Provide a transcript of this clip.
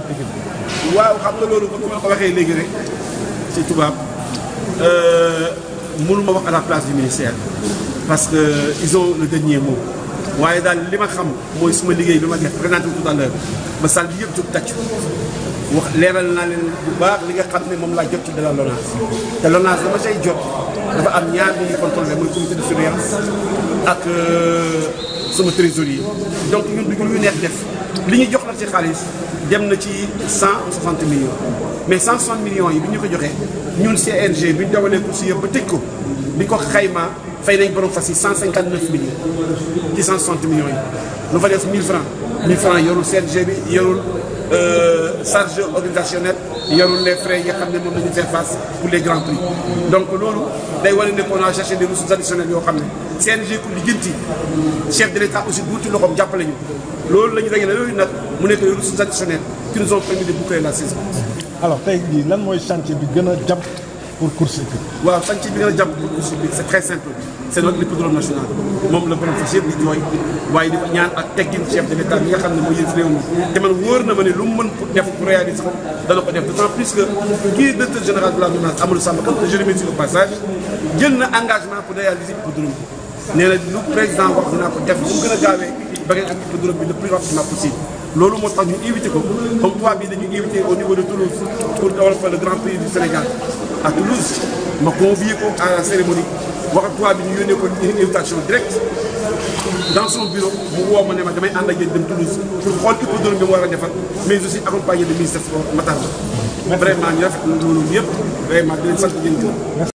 équipe waaw xam nga loolu comme ni ma ko waxee léegi rek ci tubaab mënuma wax à la place du ministère parce que ils ont le dernier mot waaye daal li ma xam mooy suma liggéey bi ma def présenté tout à l'heure ba salle bi yëpp jóg tàcc wax leeral naa leen bu baax li nga xam ne moom laa jot ci de la LONASE te LONASE dama say jot dafa am ñaar bi ñuy contrôlé mooy comité de surveillance ak sama trésorier donc ñun du ñu neex def li ñu jox la ci xaalis dem na ci 160 millions mais 160 millions yi bi ñu ko joxee ñun CNG bi ñu dawalee course yëpp ba tëj ko bi ko xaymaa fay nañ borom fas yi 159 millions ci 160 millions yi lu fa def 1000 francs 1000 francs yorul CNG bi yorul charge organisationnelle yorul les frais yi nga xam ne moom la ñu faire face pour les grands prix donc loolu day wane ne qu'on a cherché des ressources additionnelles yoo xam ne CNG ku lijjanti chef de l'État aussi duuti loxoom jàppale ñu loolu la ñu dajale loolu nag mu nekk des ressources additionnelles qui nous ont permis de boucler la saison. alors tey jii lan mooy chantier bi gën a jàpp pour course équipe waaw chantier bi gën a jàpp pour course bi c'est très simple c'est notre hippodrome national moom la borom fas yëpp di jooy waaye di ko ñaan ak teggin chef de l'État bi nga xam ne mooy yëf réew mi te man wóor na ma ne lu mu mën pour def pour réaliser ko dana ko def d'autant plus que kii directeur général de la LONASE Amadou Samba Kane que je remercie au passage jël na engagement pour réaliser hippodrome bi nee na lu président wax dinaa ko def bu mu gën a gaawee ba ngeen am hippodrome bi le plus rapidement possible loolu moo tax ñu invité ko comme toi bi dañu invité au niveau de Toulouse pour dawal fa le grand prix du Sénégal à Toulouse ma convié ko à la cérémonie wax ak toi bi ñu yónnee ko une invitation directe dans son bureau mu woo ma ne ma damay ànd ak yéen dem Toulouse pour xool hippodrome bi mu war a defar mais aussi accompagné de ministre sport Matar Ba vraiment ñu rafetlu loolu yëpp vraiment di leen sant di leen gërëm